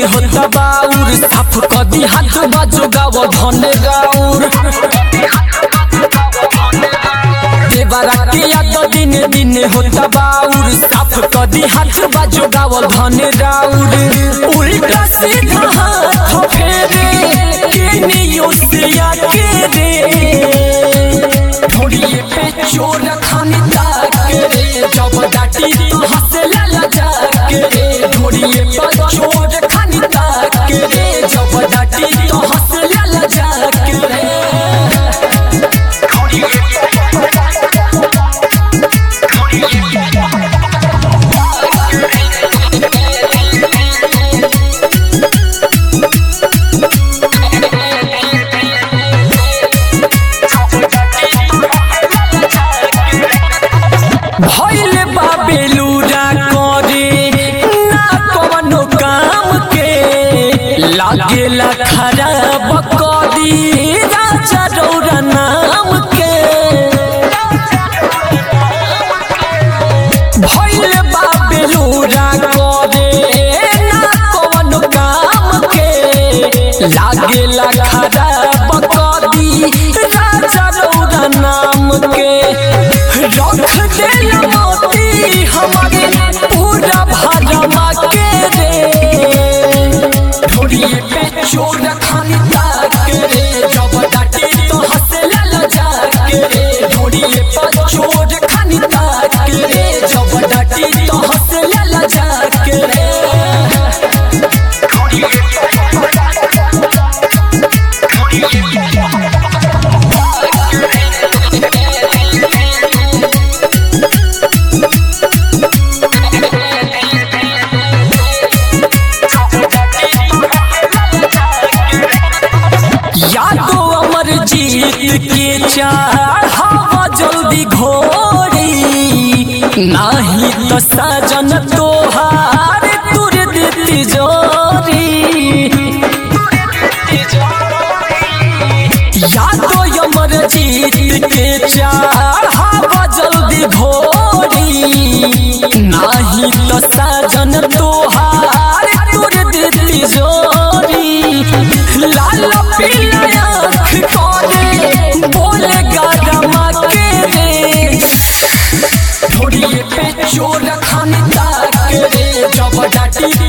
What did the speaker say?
होता बाउर साफ कदी हाथ बाजो गाव धन गाउर देवरा के याद दिन दिन होता बाउर साफ कदी हाथ बाजो गाव धन गाउर उल्टा सीधा हाथ फेरे केनियो से आके रे ढोड़िए पे चोर खानी ताक रे जब डाटी तो हंसे लाला जाक रे ढोड़िए पे चोर खानी ताक रे जब डाटी तो हंसे लाला जाक रे भइले बा बेलूरा करे ना कवनो काम के लागेला खराब कदी राजा रौरा नाम के भइले बा बेलूरा करे ना कवनो काम के लागेला खराब कदी राजा रौरा नाम के रख देला मोती हमारे पूरा भरमा के रे ढोड़िए पे चोर खानी ताक रे जब डाटी तो हंसे लाला जाक रे ढोड़िए पे चोर खानी ताक रे जब डाटी तो हंसे लाला जाक रे यादो अमर जीत के चार हवा जल्दी घोड़ी नाही तो सजन तोहार तुर देती जोरी यादो अमर जीत के चार हवा जल्दी घोड़ी नाही तो सजन तोहार तुर देती जोरी लाल पीला आँख करे बोले गारमा के रे ढोड़िए पे चोर खानी ताक रे जब डाटी